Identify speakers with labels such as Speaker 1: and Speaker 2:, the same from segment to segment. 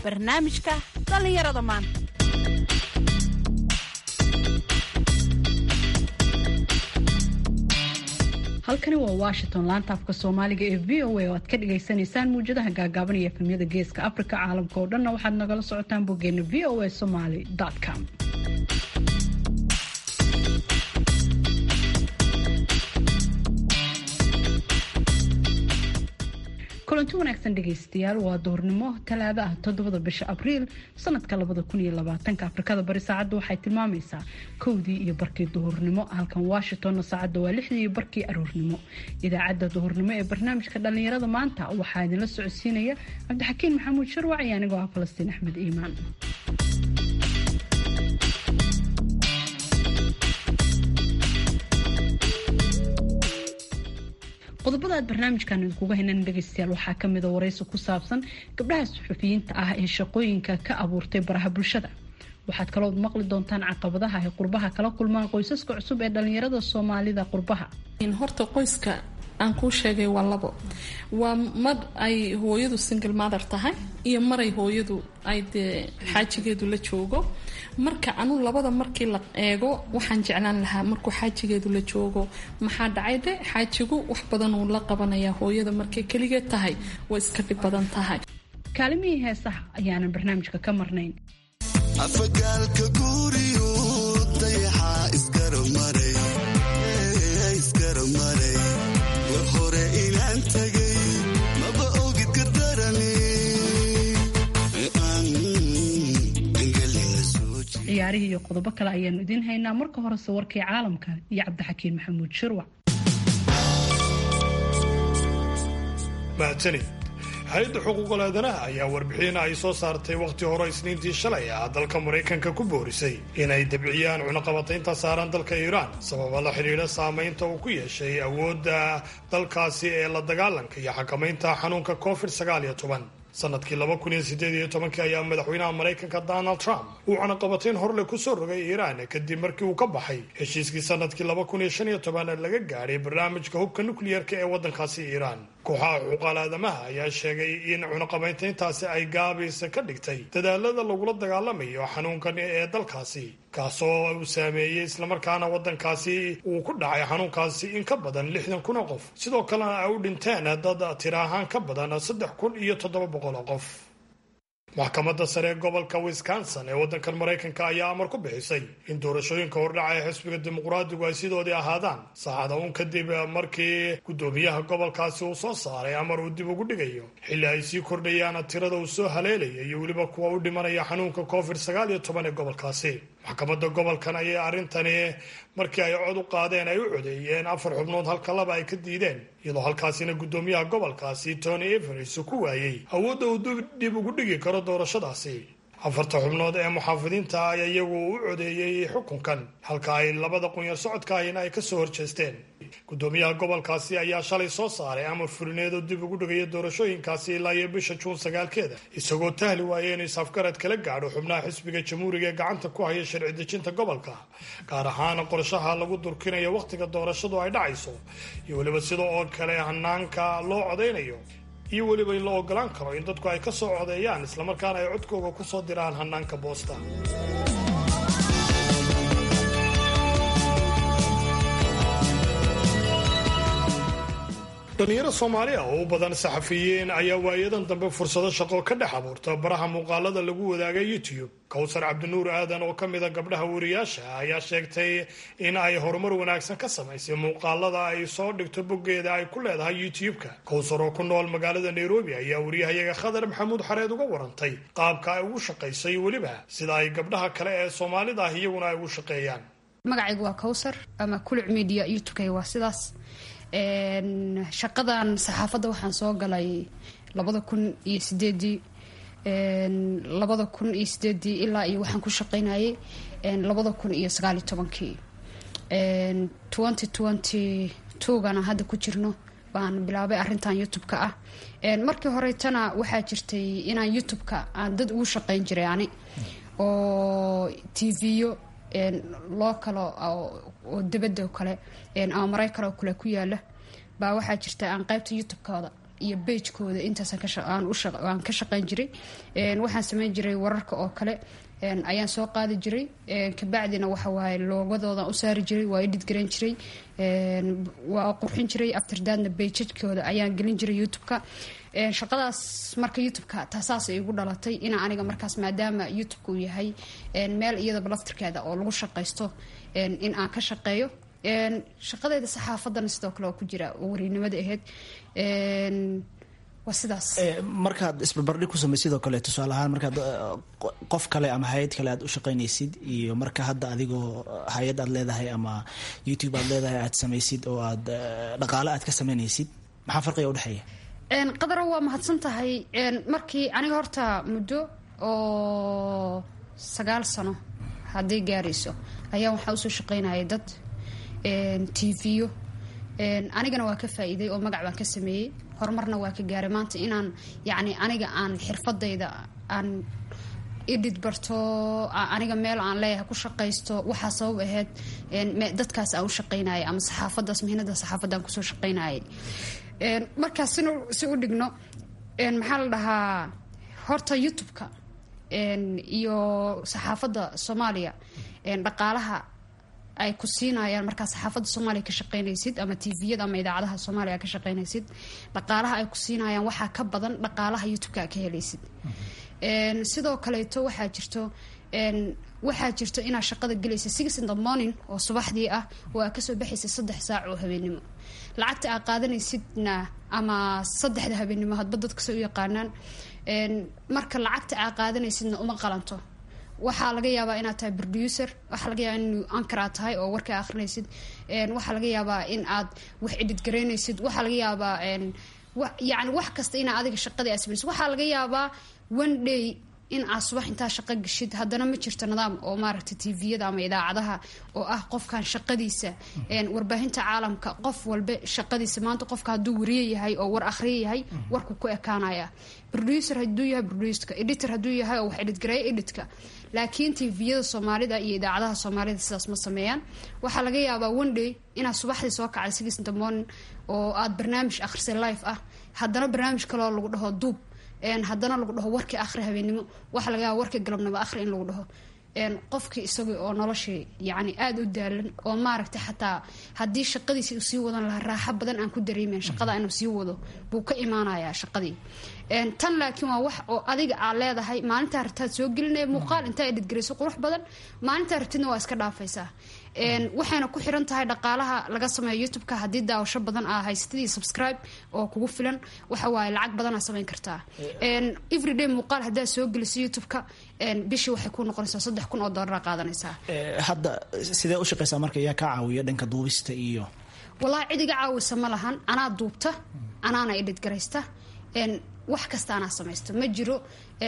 Speaker 1: barnaamijka dhallinyarada maanta
Speaker 2: halkani waa washington laanta afka soomaaliga ee v o a oo aad ka dhagaysanaysaan muwjadaha gaagaaban iyo efemyada geeska africa caalamka oo dhanna waxaad nagala socotaan boggeena v o a somaly com kulanti wanaagsan dhegaystayaal waa duhurnimo talaado ah toddobada bisha abriil sanadka labada kun iyo labaatanka afrikada bari saacadda waxay tilmaamaysaa kowdii iyo barkii duhurnimo halkan washingtonna saacadda waa lixdii iyo barkii aroornimo idaacadda duhurnimo ee barnaamijka dhallinyarada maanta waxaa idinla socodsiinaya cabdixakiin maxamuud sharwac iyo anigoo ah falastiin axmed iimaan qodobada aad barnaamijkan idinkuga haynan dhegaystayaal waxaa kamida waraysi ku saabsan gabdhaha suxufiyiinta ah ee shaqooyinka ka abuurtay baraha bulshada waxaad kalood maqli doontaan caqabadaha ay qurbaha kala kulmaan qoysaska cusub ee dhalinyarada soomaalida qurbaha
Speaker 3: horta qoyska aan kuu sheegay waa labo waa mar ay hooyadu single mother tahay iyo maray hooyadu ay dee xaajigeedu la joogo marka anu labada markii la eego waxaan jeclaan lahaa markuu xaajigeedu la joogo maxaa dhacay de xaajigu wax badan uu la qabanayaa hooyada markay keligeed tahay way iska dhib badan tahay
Speaker 2: kaalimihii heesaha ayaanan barnaamijka ka marnayn
Speaker 4: afagaalka guuriyu dayaxa isgaramaray war hore inaan tagay maba ogid ka darani
Speaker 2: ciyaarihii iyo qodobo kale ayaanu idiin haynaa marka horese warkii caalamka iyo cabdixakiin maxamuud shirwac
Speaker 5: mahadsanid hay-adda xuquuqul aadanaha ayaa warbixin ay soo saartay wakhti hore isniintii shalay ah dalka maraykanka ku boorisay inay dabciyaan cunaqabataynta saaran dalka iiraan sababa la xidhiidha saamaynta uu ku yeeshay awoodda dalkaasi ee la dagaalanka iyo xakamaynta xanuunka covid sagaal iyo toban sanadkii laba kun iyo sideed iyo tobankii ayaa madaxweynaha maraykanka donald trump uu cunaqabatayn horle kusoo rogay iiraan kadib markii uu ka baxay heshiiskii sanadkii laba kun iyo shan iyo toban laga gaadhay barnaamijka hubka nukliyarka ee waddankaasi iiraan kooxaha xuquuqaal aadamaha ayaa sheegay in cunaqabayntayntaasi ay gaabaysa ka dhigtay dadaalada lagula dagaalamayo xanuunkan ee dalkaasi kaasoo uu saameeyey islamarkaana waddankaasi uu ku dhacay xanuunkaasi in ka badan lixdan kun oo qof sidoo kalena ay u dhinteen dad tira ahaan ka badan saddex kun iyo toddoba boqol oo qof maxkamadda sare ee gobolka wisconsin ee waddankan maraykanka ayaa amar ku bixisay in doorashooyinka hordhaca ee xisbiga dimuqraadigu ay sidoodii ahaadaan saacada uun kadib markii guddoomiyaha gobolkaasi uu soo saaray amar uu dib ugu dhigayo xilli ay sii kordhayaan tirada uu soo haleelaya iyo weliba kuwa u dhimanaya xanuunka covid sagaal iyo toban ee gobolkaasi maxkamadda gobolkan ayay arrintani markii ay cod u qaadeen ay u codeeyeen afar xubnood halka laba ay ka diideen iyadoo halkaasina guddoomiyaha gobolkaasi tony everis ku waayey awoodda uu dib ugu dhigi karo doorashadaasi afarta xubnood ee muxaafidiinta ayaa iyagu u codeeyey xukunkan halka ay labada qunyar socodka ahina ay kasoo horjeesteen guddoomiyaha gobolkaasi ayaa shalay soo saaray amar furineed oo dib ugu dhigaya doorashooyinkaasi ilaa iyo bisha juun sagaalkeeda isagoo tahli waaya inuu isafgarad kala gaadho xubnaha xisbiga jamhuuriga ee gacanta ku haya sharci dejinta gobolka gaar ahaan qorshaha lagu durkinayo wakhtiga doorashadu ay dhacayso iyo weliba sida oo kale hanaanka loo codaynayo iyo weliba in la ogolaan karo in dadku ay ka soo codeeyaan islamarkaana ay codkooga ku soo diraan hanaanka boosta dhalinyaro soomaali ah oo u badan saxafiyiin ayaa waayadan dambe fursado shaqo ka dhex abuurta baraha muuqaalada lagu wadaaga youtube kowsar cabdinuur aadan oo ka mida gabdhaha wariyaasha ayaa sheegtay in ay horumar wanaagsan ka samaysay muuqaalada ay soo dhigto boggeeda ay ku leedahay youtube-ka kowsar oo ku nool magaalada nairobi ayaa wariyahayaga khadar maxamuud xareed uga warantay qaabka ay ugu shaqaysay weliba sida ay gabdhaha kale ee soomaalida ah iyaguna ay ugu shaqeeyaan
Speaker 6: magacaygu waa kowsar ama kuluc media youtube-ka waa sidaas shaqadan saxaafadda waxaan soo galay labada kun iyo sideedii labada kun iyo sideedii ilaa iyo waxaan ku shaqaynayay labada kun iyo sagaaliyo tobankii twenty twenty twogana hadda ku jirno baan bilaabay arrintan youtube-ka ah markii horetana waxaa jirtay inaan youtube-ka aan dad ugu shaqayn jiray ani oo tv-yo loo kalo oo dibadda oo kale ama maraykan oo kale ku yaala baa waxaa jirta aan qaybta youtube-kooda iyo beijkooda intaasaan ka shaqeyn jiray waxaan sameyn jiray wararka oo kale ayaan soo qaadi jiray kabacdina waxawaaye loogadoodan u saari jiray waa idhid garan jiray waa qurxin jiray aftirdaadna beijadkooda ayaan gelin jiray youtube-ka shaqadaas marka youtube-ka taasaas igu dhalatay ina aniga markaas maadaama youtube-ka uu yahay meel iyadaba laftirkeeda oo lagu shaqaysto in aan ka shaqeeyo shaqadeeda saxaafadana sidoo kale oo ku jira oo warinimada ahayd waa sidaas
Speaker 7: markaad isbarbardhig ku samay sidoo kale tusaale ahaan markaad qof kale ama hay-ad kale aad u shaqaynaysid iyo marka hadda adigoo hay-ad aad leedahay ama youtube aad leedahay aad samaysid oo aad dhaqaale aad ka samaynaysid maxaa farqiga udhexeeya
Speaker 6: qadaro waa mahadsan tahay markii aniga horta muddo oo sagaal sano hadday gaarayso ayaa waxaa usoo shaqaynayay dad tv-yo anigana waa ka faa-iiday oo magac baan ka sameeyey horumarna waa ka gaaray maanta inaan yacni aniga aan xirfadayda aan idhid barto aniga meel aan leeyahay ku shaqaysto waxaa sabab ahayd dadkaas aan u shaqaynayay ama saxaafadaas mihinada saxaafadaan kusoo shaqaynayay markaas sin si u dhigno maxaa la dhahaa horta youtube-ka iyo saxaafadda soomaaliya dhaqaalaha ay ku siinayaan markaa saxaafadda soomaaliya ka shaqaynaysid ama tviyada ama idaacadaha soomaaliya ka shaqaynaysid dhaqaalaha ay ku siinayaan waxaa ka badan dhaqaalaha youtube-ka ka helaysid sidoo kaleeto waxaa jirto waxaa jirto inaad shaqada gelaysa six in the morning oo subaxdii ah oo aa kasoo baxaysa saddex saac oo habeenimo lacagta aa qaadanaysidna ama saddexda habeenimo hadba dadkase u yaqaanaan marka lacagta aa qaadanaysidna uma qalanto waxaa laga yaabaa inaad tahay producer waxaa laga yaabaa in ankar aad tahay oo warka akhrinaysid waxaa laga yaabaa in aad wax edhid garaynaysid waxaa laga yaabaa yani wax kasta inaa adiga shaqadii aad samaysid waxaa laga yaabaa one day in aad subax intaa shaqo gashid haddana ma jirto nidaam oo maaragtay tviyada ama idaacadaha oo ah qofkan shaqadiisa warbaahinta caalamka qof walba shaqadiisa maanta qofka hadduu wariye yahay oo war akhriye yahay warku ku ekaanaya producer hadduu yahay producerka editor hadduu yahay oo wax edhidgareeya editka laakiin tviyada soomaalida iyo idaacadaha soomaalida sidaas ma sameeyaan waxaa laga yaabaa one day inaad subaxdii soo kacday six in the morning oo aad barnaamij akhrisay life ah haddana barnaamij kaloo lagu dhaho duub haddana lagu dhaho warkii akhri habeenimo waxaa laga yaaba warkii galabnimo akhri in lagu dhaho qofkii isagii oo noloshii yani aada u daalan oo maaragtay xataa haddii shaqadiisi uu sii wadan lahaa raaxo badan aan ku dareemeyn shaqada inuu sii wado buu ka imaanayaa shaqadii tan laakiin waa wax oo adiga aad leedahay maalintaa rabtaad soo gelinaya muuqaal intaa edhidgarayso qurux badan maalintaa rabtidna waa iska dhaafaysaa waxayna ku xiran tahay dhaqaalaha laga sameeyo youtube-ka haddii daawasho badan aa haysatid iyo subscribe oo kugu filan waxa waaye lacag badanaa samayn kartaa everyday muuqaal haddaad soo geliso youtube-ka bishii waxay ku noqonaysaa saddex kun oo doolara qaadanaysaa
Speaker 7: hadda sidee u shaqaysaa marka yaa ka caawiya dhanka duubista iyo
Speaker 6: wallaahi cid iga caawisa ma lahan anaa duubta anaana idhidgaraysta wax kasta anaa samaysta ma jiro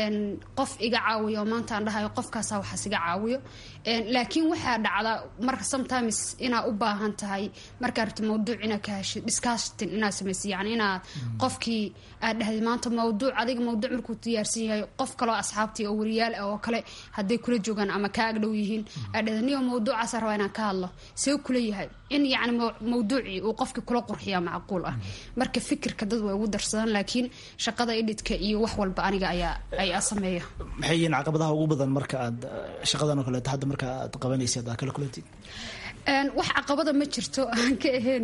Speaker 6: qof iga caawiyo oo maanta aan dhahayo qofkaasa waxaas iga caawiyo laakiin waxaa dhacda marka sometimes inaa u baahan tahay markaa rabta mawduuc inaa ka heshid discussion inaad samaysid yani inaad qofkii aad dhahday maanta mawduuc adiga mawduuc markuu diyaarsan yahay qof kaloo asxaabtii oo wariyaal ah oo kale hadday kula joogaan ama kaa agdhow yihiin aad dhahday niyo mawduucaasa rabaa inaan ka hadlo see kula yahay in yani mawduucii uu qofkii kula qurxiyaa macquul ah marka fikirka dad way ugu darsadaan laakiin shaqada idhidka iyo wax walba aniga ayaa ayaa sameeya
Speaker 7: maxay yihiin caqabadaha ugu badan marka aad shaqadan oo kaleeto hadda marka aad qabanaysid aad kala kulantid
Speaker 6: wax caqabada ma jirto aan ka ahayn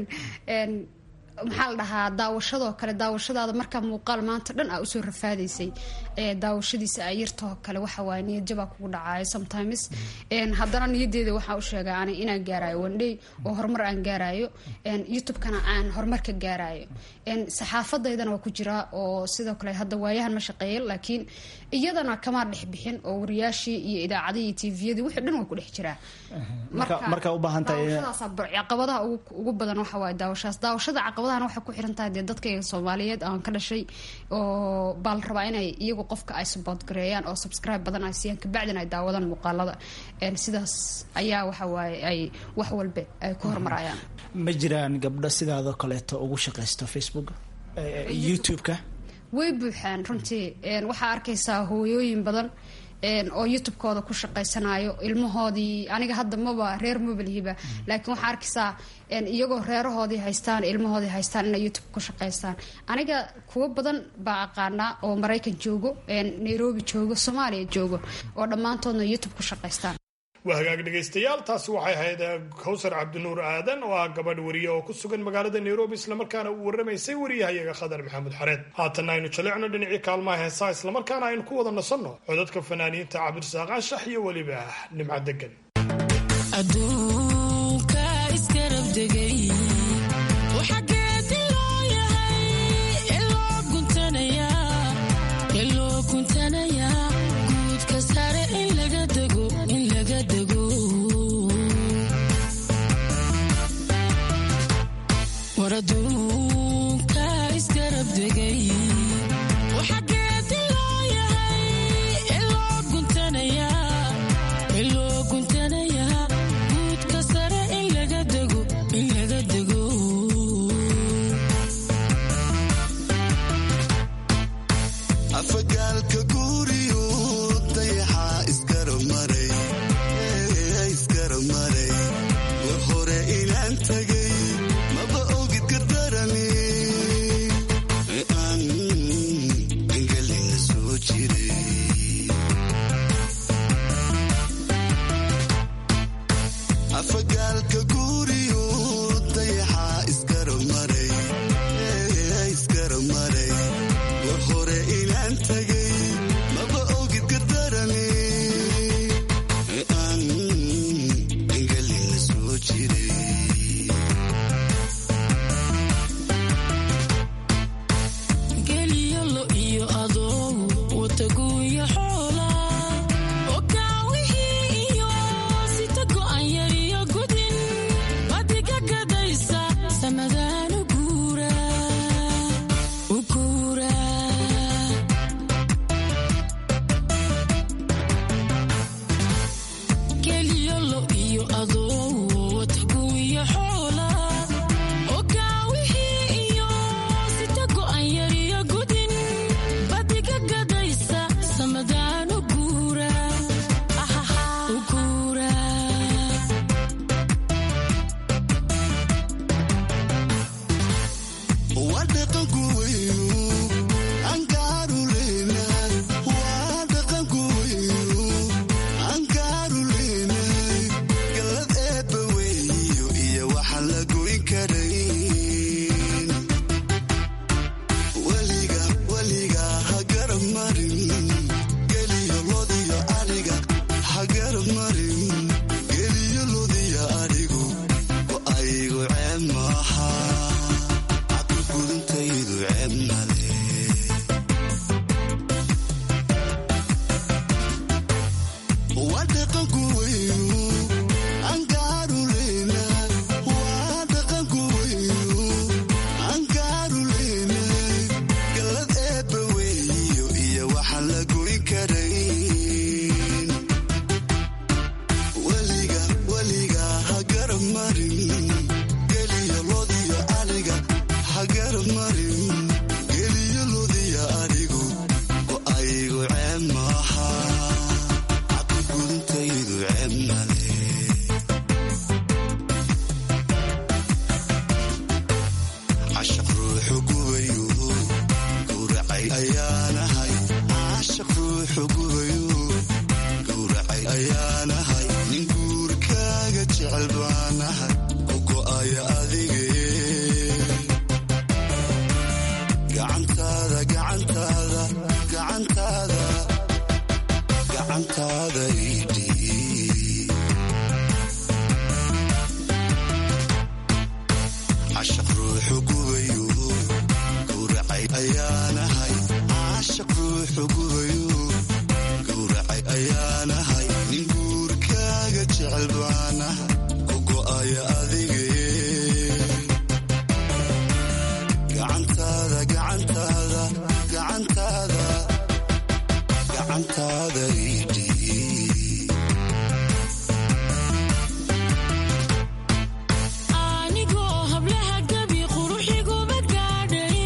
Speaker 6: maxaa la dhahaa daawashadoo kale daawashadaada markaa muuqaal maanta dhan aa usoo rafaadaysay daawashadiisa a yartoo kale waxawaaye niyadjabaa kugu dhacaayo sometimes haddana niyadeeda waxaa u sheegaa ani inaan gaarayo wandhey oo horumar aan gaarayo youtube-kana aan horumar ka gaarayo saxaafadaydana waa ku jiraa oo sidoo kale hadda waayahan ma shaqeeya laakiin iyadana kamaa dhex bixin oo wariyaashii iyo idaacadii iyo tviyadii wixii dhan waa ku dhex jiraa
Speaker 7: marka u baahan tahay
Speaker 6: caqabadaha ugu badan waxa waaye daawashadaas daawashada caqabadahan waxay ku xiran tahay dee dadka soomaaliyeed aan ka dhashay oo baa la rabaa inay iyagu qofka ay support gareeyaan oo subscribe badan ay siiyaan kabacdina ay daawadaan muuqaalada sidaas ayaa waxa waaye ay wax walba ay ku horumarayaan
Speaker 7: ma jiraan gabdho sidaadoo kaleeto ugu shaqaysto facebook youtube-ka
Speaker 6: way buuxaan runtii waxaa arkaysaa hooyooyin badan oo youtube-kooda ku shaqaysanayo ilmahoodii aniga hadda maba reer mabalihiba laakiin waxaa arkaysaa iyagoo reerahoodii haystaan ilmahoodii haystaan inay youtube ku shaqaystaan aniga kuwo badan baa aqaanaa oo maraykan joogo nairobi joogo soomaaliya joogo oo dhammaantoodna youtube ku shaqaystaan
Speaker 5: waa hagaag dhegaystayaal taasi waxay ahayd kawsar cabdinuur aadan oo ah gabadh wariye oo ku sugan magaalada nairobi islamarkaana uu warramaysay wariyahayaga khadar maxamuud xareed haatanna aynu jalecno dhinacii kaalmaha heesaa islamarkaana aynu ku wada nasanno codadka fanaaniinta cabdirasaaq anshax iyo weliba nimca degan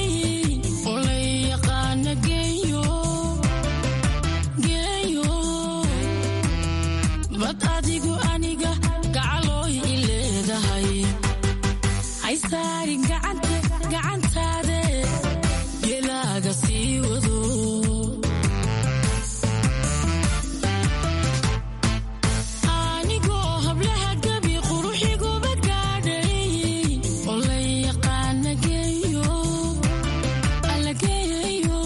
Speaker 8: Geeyo haysaarin gacantaade gelaaga sii wado anigoo hablaha gabi quruxiguba gaadhay oo la yaqaana geeyo alla geeyayo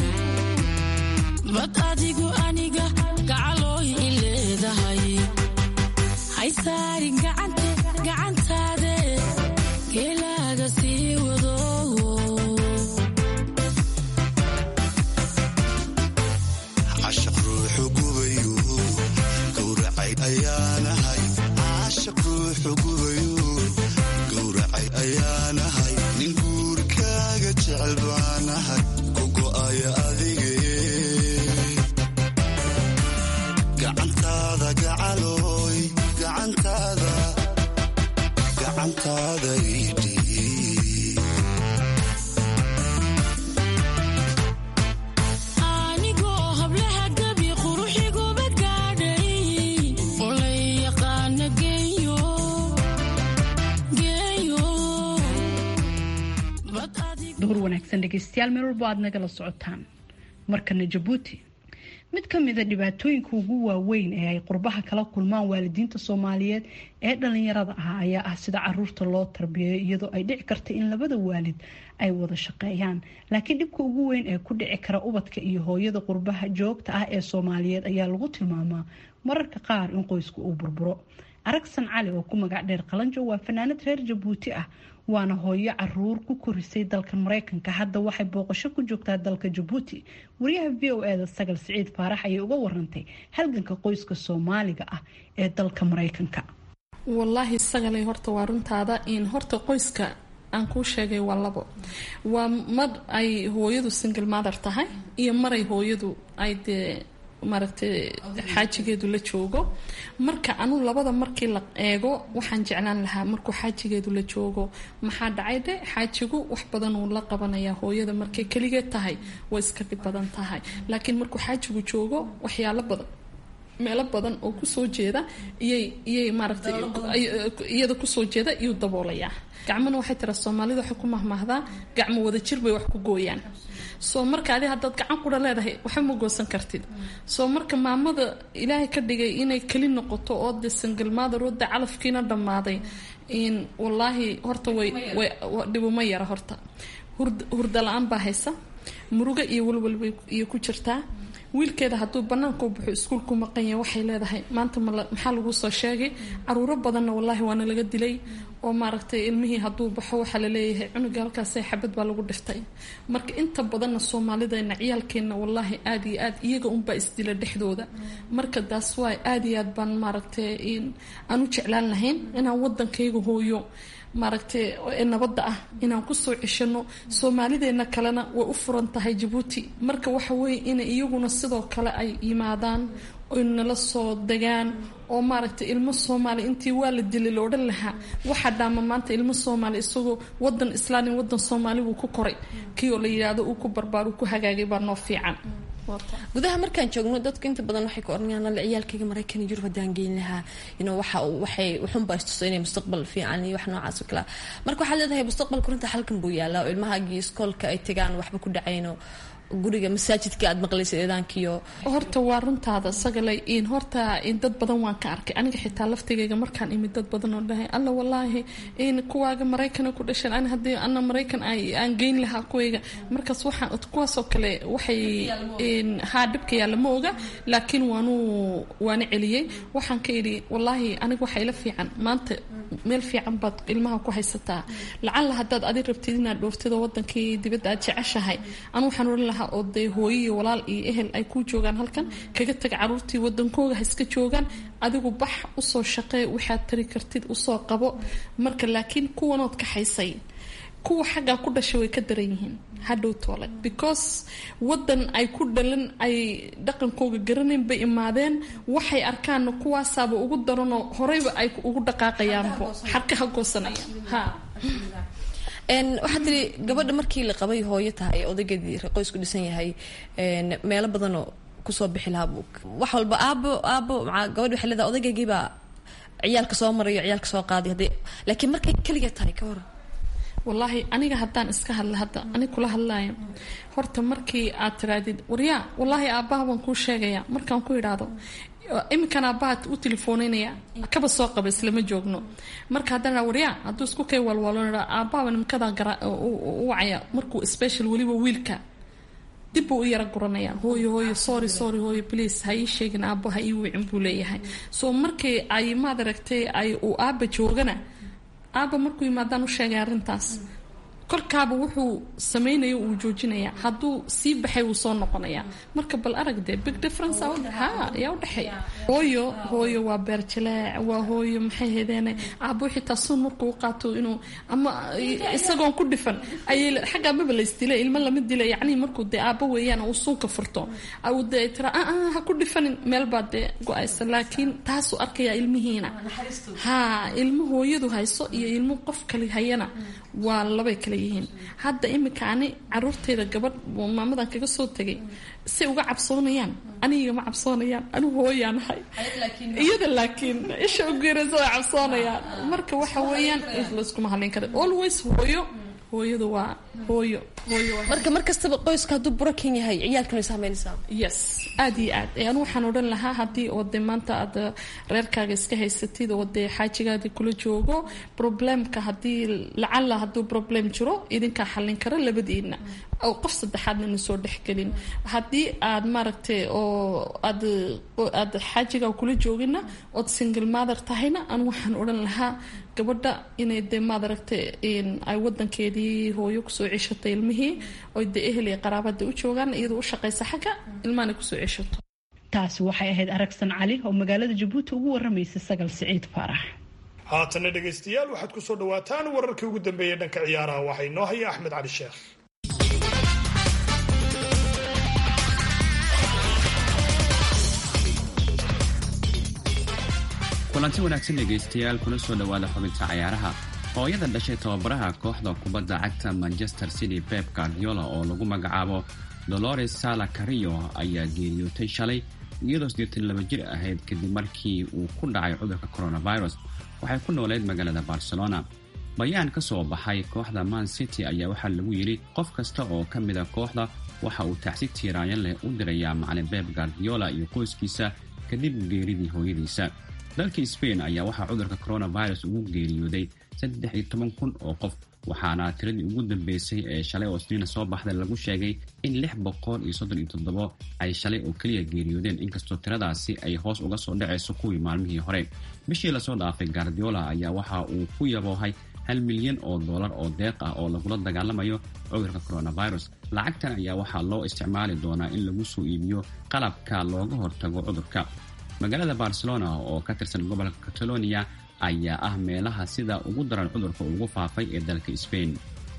Speaker 8: bad adigu aniga gacalooy i leedahay haysaarin gacantaade geelaaga sii wado
Speaker 4: cashaq ruuxu gubayu gowracay ayaanahay cashaq ruuxu gubayu gowracay ayaanahay nin guurkaaga jecel baanahay ku go'aya adige gacantaada gacalooy gacantaada gacantaada idhiib
Speaker 8: anigoo hablaha gabi quruxiguba gaadhay oo la yaqaana geeyo geeyo bad adigu
Speaker 2: duhur wanaagsan dhegeystayaal meel walbo aad nagala socotaan markana jabuuti mid ka mida dhibaatooyinka ugu waaweyn ee ay qurbaha kala kulmaan waalidiinta soomaaliyeed ee dhalinyarada ah ayaa ah sida caruurta loo tarbiyeeyo iyadoo ay dhici karta in labada waalid ay wada shaqeeyaan laakiin dhibka ugu weyn ee ku dhici kara ubadka iyo hooyada qurbaha joogta ah ee soomaaliyeed ayaa lagu tilmaamaa mararka qaar in qoysku uu burburo aragsan cali oo ku magac dheer qalanjo waa fanaanad reer jabuuti ah waana hooyo caruur ku korisay dalka mareykanka hadda waxay booqasho ku joogtaa dalka jabuuti wariyaha v o eda sagal siciid faarax ayay uga warantay halganka qoyska soomaaliga ah ee dalka mareykanka
Speaker 3: wallaahi sagalay horta waa runtaada in horta qoyska aan kuu sheegay waa labo waa mar ay hooyadu single mother tahay iyo maray hooyadu ay dee maaragtay xaajigeedu la joogo marka anu labada markii la eego waxaan jeclaan lahaa markuu xaajigeedu la joogo maxaa dhacay dhe xaajigu wax badan uu la qabanayaa hooyada markay keligeed tahay way iska dhib badan tahay laakiin markuu xaajigu joogo waxyaalo badan meelo badan oo kusoo jeeda iyay iyay maaragtay iyada kusoo jeeda iyuu daboolayaa gacmana waxay tira soomaalida waxay ku mahmaahdaa gacmo wada jir bay wax ku gooyaan soo marka adi haddaad gacan qura leedahay waxba ma goosan kartid soo marka maamada ilaahay ka dhigay inay keli noqoto oo de sangalmaadar oo de calafkiina dhammaaday in wallaahi horta way way dhibuma yara horta hurda la-aan baa haysa murugo iyo walwal bay iyo ku jirtaa wiilkeeda hadduu banaanka u baxo iskuulku maqan yahay waxay leedahay maanta maxaa lagu soo sheegay caruuro badanna wallaahi waana laga dilay oo maaragtay ilmihii hadduu baxo waxaa laleeyahay cunuga halkaas xabad baa lagu dhiftay marka inta badanna soomaalidana ciyaalkeenna wallaahi aada iyo aad iyaga unbaa isdila dhexdooda marka daas waay aada iyo aad baan maaragtay aan u jeclaan lahayn inaan wadankayga hooyo maaragtay ee nabadda ah inaan kusoo ceshano soomaalideena kalena way u furan tahay jabuuti marka waxa weeye inay iyaguna sidoo kale ay yimaadaan oy nala soo degaan oo maaragtay ilmo soomaali intii waa la dilay la odhan lahaa waxaa dhaama maanta ilmo soomaali isagoo wadan islaamin wadan soomaali buu ku koray kii oo la yidhaahdo uu ku barbaar uu ku hagaagay baa noo fiican
Speaker 9: gudaha markaan joogno dadku inta badan waxay ka oranayaan alle ciyaalkayga maraykan yurub haddaan geyn lahaa ino waxa waxay wuxunbaa istuso inay mustaqbal fiican iyo wax noocaas oo kale marka waxaad leedahay mustaqbalka runta halkan buu yaalaa oo ilmahaagii iskoolka ay tegaan waxba ku dhacayno guriga masaajidka aad maqlaysa eedaankiyo
Speaker 3: horta waa runtaada sagalay in horta in dad badan waan ka arkay aniga xitaa laftigayga markaan imid dad badan oo dhahay alla wallaahi in kuwaaga maraykana ku dhasheen ani haddii ana maraykan aan geyn lahaa kuwayga markaas waxaan kuwaasoo kale waxay haa dhibka yaalla ma oga laakiin waanu waana celiyey waxaan ka idhi wallaahi aniga waxaa ila fiican maanta meel fiican baad ilmaha ku haysataa lacalla haddaad adi rabtid inaad dhooftid oo wadankii dibadda aad jeceshahay anu waxaan ohan lahaa oo dee hooyo iyo walaal iyo ehel ay ku joogaan halkan kaga tag caruurtii wadankooga ha iska joogaan adigu bax usoo shaqee waxaad tari kartid usoo qabo marka laakiin kuwanood kaxaysay kuwa xaggaa ku dhashay way ka daran yihiin hadhow toole because wadan ay ku dhalan ay dhaqankooga garanayn bay imaadeen waxay arkaanna kuwaasaaba ugu daranoo horeyba ay ugu dhaqaaqayaanbo xarkaha goosanaya ha
Speaker 9: waxaa tiri gabadha markii la qabay hooyo tahay odaygeedii qoysku dhisan yahay meelo badanoo kusoo bixi lahaa wax walba aabo aabo gabadha waxay leedahay odaygeygii baa ciyaalka soo marayo ciyaalka soo qaaday haddii laakiin markay keliga tahay ka waran
Speaker 3: wallaahi aniga haddaan iska hadla hadda anig kula hadlaayo horta markii aad tiraadid waryaa wallaahi aabbaha baan kuu sheegaya markaan ku idhaahdo iminkan aabbaha u telefoonanaya kaba soo qaba islama joogno marka haddana waryaa hadduu isku kay walwalo aabbaha nimkada gara u wacaya markuu special weliba wiilka dib buu u yara guranayaan hooyo hooyo sorry sorry hooyo please ha ii sheegin aabbo ha ii wicin buu leeyahay so markii ay maad aragtay ay uu aabba joogana aabba markuu yimaadaan u sheegay arrintaas kolkaaba wuxuu samaynayo uu joojinaya hadduu sii baxay wuu soo noqonaya marka bal aragde big difference ha ayaa udhexeeya hooyo hooyo waa beerjaleec waa hooyo maxay hedeene aabbo xitaa suun markuu u qaato inuu ama isagoon ku dhifan ayay xagga amaba la isdila ilmo lama dila yacni markuu dee aabbo weeyaan uu suunka furto uu dee tira aa ha ku dhifanin meel baa dee go-aysa laakiin taasuu arkaya ilmihiina ha ilmo hooyadu hayso iyo ilmo qof kale hayana waa labay kale yihiin hadda iminka ani caruurtayda gabadh maamadan kaga soo tegay say uga cabsoonayaan anigama cabsoonayaan anigu hooyaanahay iyada laakiin isha ugeeraysa way cabsoonayaan marka waxa weeyaan layskuma hadlayn kara always hooyo hooyadu waa hooyo hooyo
Speaker 9: marka mar kastaba qoyska hadduu burakan yahay ciyaalkan way saameynaysaa
Speaker 3: yes aad iyo aad anu waxaan odhan lahaa haddii oo dee maanta aad reerkaaga iska haysatid oo dee xaajigaadii kula joogo problemka haddii lacala hadduu problem jiro idinkaa xallin kara labadiina oo qof saddexaadna na soo dhexgelin haddii aad maaragtay oo aad aad xaajigaa kula joogina ood single mother tahayna anu waxaan odhan lahaa gabadha inay dee maad aragtay ay wadankeedii hooyo kusoo ceshatay ilmihii oy dee ehel iyo qaraabada u joogaan iyadoo u shaqaysa xagga ilmahana kusoo ceshato
Speaker 2: taasi waxay ahayd aragsan cali oo magaalada jabuuti ugu waramaysa sagal siciid faarax
Speaker 5: haatanna dhegaystayaal waxaad ku soo dhawaataan wararkii ugu dambeeyay dhanka ciyaaraha waxaa inoo haya axmed cali sheekh
Speaker 10: kulanti wanaagsan dhegaystayaal kuna soo dhowaada xubinta cayaaraha hooyada dhashay tababaraha kooxda kubadda cagta manchester city pep guardiola oo lagu magacaabo dolores sala carillo ayaa geeriyootay shalay iyadoo siddeetan laba jir ahayd kadib markii uu ku dhacay cudurka coronavirus waxay ku nooleyd magaalada barcelona bayaan ka soo baxay kooxda man city ayaa waxaa lagu yidhi qof kasta oo ka mida kooxda waxa uu tacsi tiiraanyo leh u dirayaa macalin pep guardiola iyo qoyskiisa kadib geeridii hooyadiisa dalka spain ayaa waxaa cudurka coronavirus ugu geeriyooday saddex iyo toban kun oo qof waxaana tiradii ugu dambeysay ee shalay oo isniina soo baxday lagu sheegay in lix boqol iyo soddon iyo toddobo ay shalay oo keliya geeriyoodeen inkastoo tiradaasi ay hoos uga soo dhacayso kuwii maalmihii hore bishii lasoo dhaafay guardiola ayaa waxa uu ku yaboohay hal milyan oo dollar oo deeq ah oo lagula dagaalamayo cudurka coronavirus lacagtan ayaa waxaa loo isticmaali doonaa in lagu soo iibiyo qalabka looga hortago cudurka magaalada barcelona oo ka tirsan gobolka catalonia ayaa ah meelaha sida ugu daran cudurka ugu faafay ee dalka spain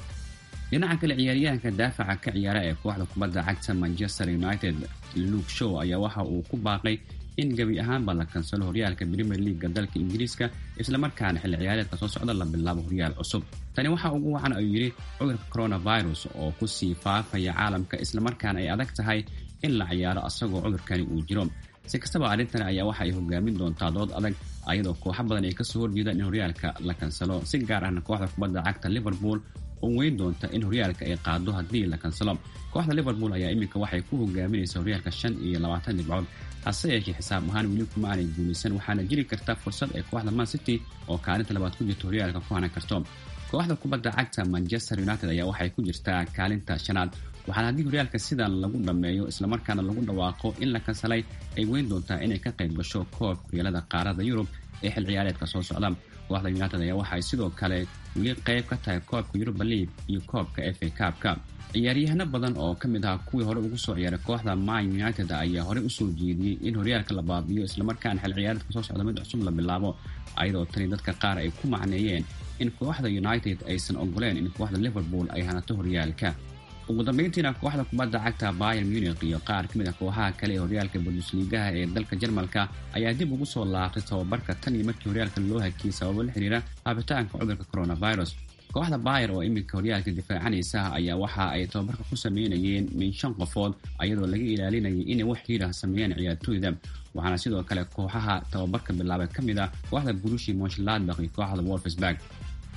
Speaker 10: dhinaca kale ciyaaryahanka daafaca ka ciyaara ee kooxda kubadda cagta manchester united luke show ayaa waxa uu ku baaqay in gebi ahaanba la kansalo horyaalka premier leaga dalka ingiriiska islamarkaana xilli ciyaareedka soo socda la bilaabo horyaal cusub tani waxaa ugu wacan ayuu yidhi cudurka coronavirus oo kusii faafaya caalamka islamarkaana ay adag tahay in la ciyaaro asagoo cudurkani uu jiro si kastaba arrintan ayaa waxa ay hogaamin doontaa dood adag ayadoo kooxo badan ay kasoo horjeedaan in horyaalka la kansalo si gaar ahna kooxda kubadda cagta liverpool oo weyn doonta in horyaalka ay qaado haddii la kansalo kooxda liverpool ayaa iminka waxay ku hogaaminaysa horyaalka shan iyo labaatan dhibcood hase yeeshee xisaab ahaan weli kuma aanay guulaysan waxaana jiri karta fursad ay kooxda man city oo kaalinta labaad ku jirta horyaalka ku hanan karto kooxda kubadda cagta manchester united ayaa waxay ku jirtaa kaalinta shanaad waxaana haddii horyaalka sidan lagu dhammeeyo islamarkaana lagu dhawaaqo in la kansalay ay weyn doontaa inay ka qayb gasho koobka horyaalada qaarada yurub ee xil ciyaareedka soo socda kooxda united ayaa waxay sidoo kale weli qayb ka tahay koobka yuruba league iyo koobka f a kaabka ciyaaryahano badan oo ka mid ah kuwii hore ugu soo ciyaaray kooxda man united ayaa horey usoo jeediyey in horyaalka la baabiyo islamarkaana xil ciyaareedka soo socda mid cusub la bilaabo ayadoo tani dadka qaar ay ku macneeyeen in kooxda united aysan ogoleen in kooxda liverpool ay hanato horyaalka ugu dambeyntiina kooxda kubadda cagta bayer munich iyo qaar ka mid a kooxaha kale ee horyaalka bundusliigaha ee dalka jarmalka ayaa dib ugu soo laabtay tababarka tan iyo markii horyaalka loo hakiyey sababo la xiriira haabitaanka cudurka coronavirus kooxda bayer oo iminka horyaalka difaacanaysa ayaa waxa ay tababarka ku sameynayeen min shan qofood ayadoo laga ilaalinayay inay wax xiirah sameeyaan ciyaartooyda waxaana sidoo kale kooxaha tababarka bilaabay ka mid ah kooxda gurushi monshladbak iyo kooxda wolfsburg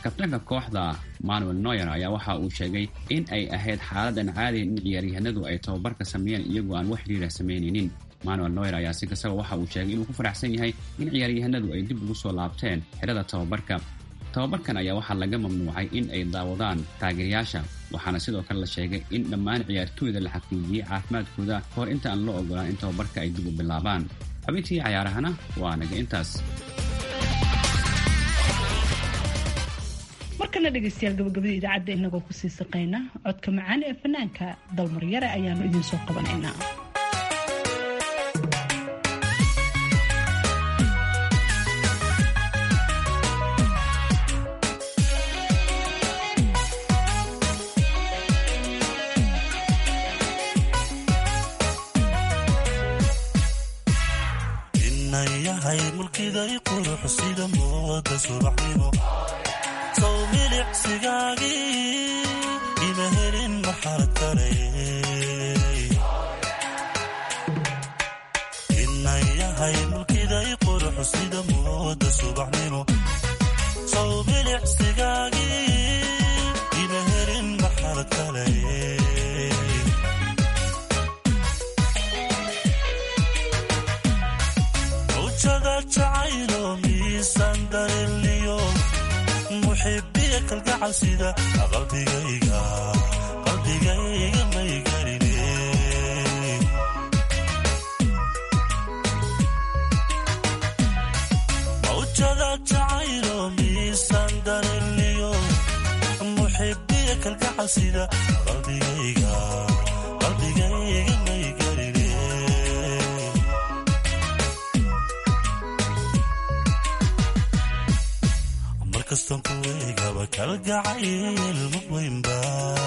Speaker 10: kabtanka kooxda manuel noyer ayaa waxa uu sheegay in ay ahayd xaaladan caadi in ciyaaryahanadu ay tababarka sameeyeen iyagoo aan wax xiriira samaynaynin manuel noyer ayaa si kastaba waxa uu sheegay inuu ku faraxsan yahay in ciyaaryahanadu ay dib ugu soo laabteen xerada tababarka tababarkan ayaa waxaa laga mamnuucay in ay daawadaan taageerayaasha waxaana sidoo kale la sheegay in dhammaan ciyaartooyda la xaqiijiyey caafimaadkooda kahor inta aan loo ogolaan in tababarka ay dib u bilaabaan xubintii cayaarahana waa naga intaas
Speaker 2: markana dhegeystayaal gabagabada idaacadda inagoo kusii saqayna codka macaan ee fanaanka dalmaryare ayaanu idiin soo qabanaynaa
Speaker 11: inayahay mulkiday qurux sida mooda subaxnimo sow milicsigaagii ima helin maxaad kale inayahay mulkiday qurux sida mooda subaxnimo sow milicsigaagii ima helin maxaad kale ujada jacaylo miisaan dareliyo muxibiya kalgacal sida qalbigayga qalbigayga may garine mawjada jacaylo miisaan dareliyo muxibiya kalgacal sida qalbigayga qalbigayga may garine markastan ku eegaba kalgacayl mugweynba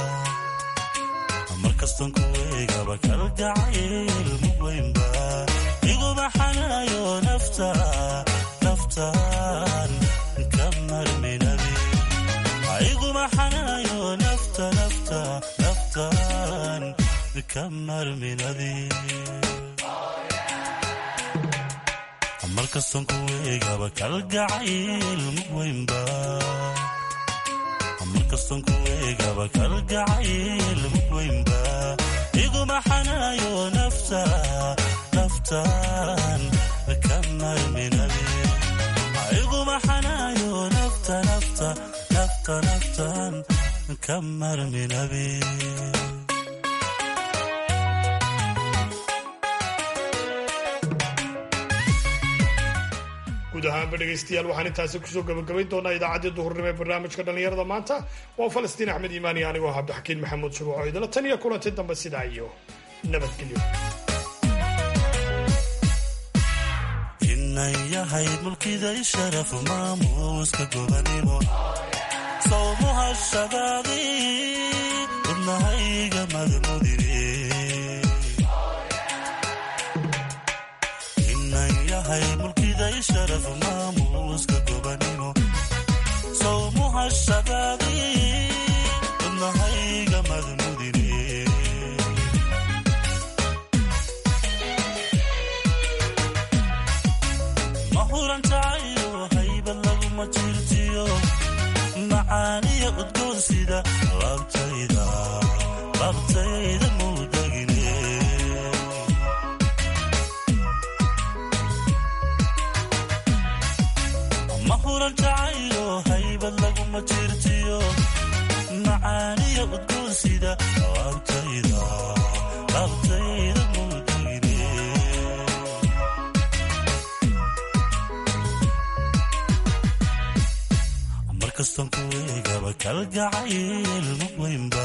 Speaker 11: markastan ku eegaba kalgacayl mugweynba iguma xanayo nafta naftan ka marminabi iguma xanayo nafta nafta naftan ka marminadi markastan ku eegaba kalgacayl mugweynba markastan ku eegaba kalgacayl mugweynba iguma xanayo nafta naftan ka marminabi iguma xanayo nafta nafta nafta naftan ka marminabi
Speaker 5: guud ahaanba dhegaystayaal waxaan intaasi kusoo gabagabayn doonaa idaacaddii duhurnimo ee barnaamijka dhallinyarada maanta waa falastiin axmed iimaan iyo anigoo cabdixakiin maxamuud shuruuco idala tan iyo kulanti dambe sidaa iyo nabadgelyo
Speaker 11: inan yahay mulkiday sharaf maamuuska gobanimo sawmuhashadaadii wadnahayga madmudine inan yahay mulkiday sharaf maamuuska gobanimo sawmuhashadaadii wadnahayga madmudine mahuran tacayo haybad laguma jirtiyo macaaniya udgoon sida labtayda labtayda muudagine mahuran tacayo haybad laguma jirtiyo macaaniya udgoon sida labtayda labtayda muudagine markastan ku eegaba kalgacayl mugweynba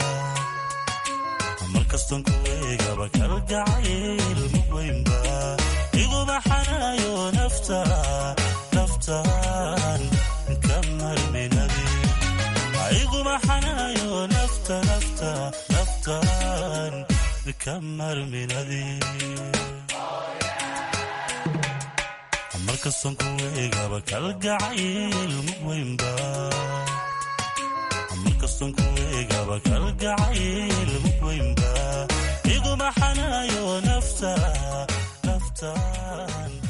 Speaker 11: markastan ku eegaba kalgacayl mugweynba iguma xanayo nafta naftan ka marminabi iguma xanayo nafta nafta naftan ka marminadi markastan ku eegaba kalgacayl mugweynba markastan ku eegaba kalgacayl mugweynba iguma xanayo nafta naftan